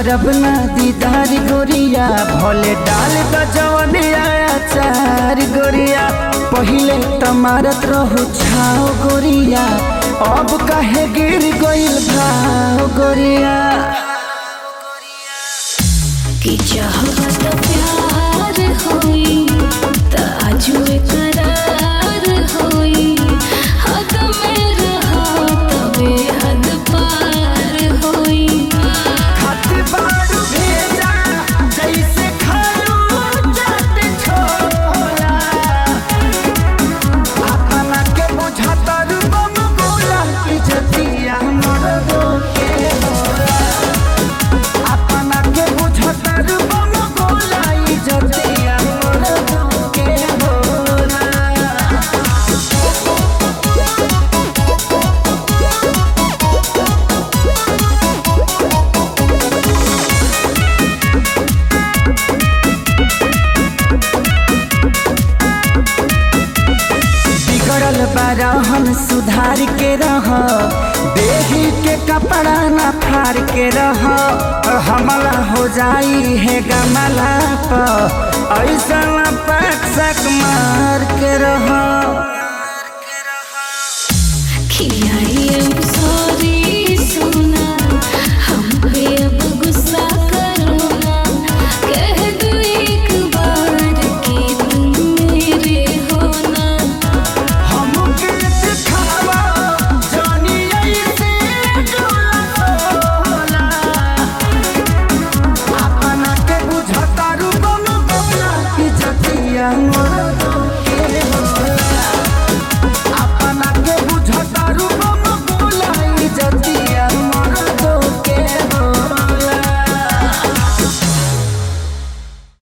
करब ना दीदार गोरिया भले डाल द जवनिया चार गोरिया पहिले त मारत रहू छाओ गोरिया अब काहे गिर गइल भाव गोरिया कि चाहत प्यार होई त आजू करार होई हद में रहा तबे हद पार होई खाती बारू भेजा जैसे खालू जात छोला अपना के बुझतर बम गोला इज्जतिया मरदो के होला अपना के बुझतर बम गोला इज्जतिया मरदो के होला बिगड़ल बारहन सुधार के रह देही के कपड़ा न फाड़ के रह हमला हो जाई है गमला पर ऐसा पैक मार के रह खियाई सो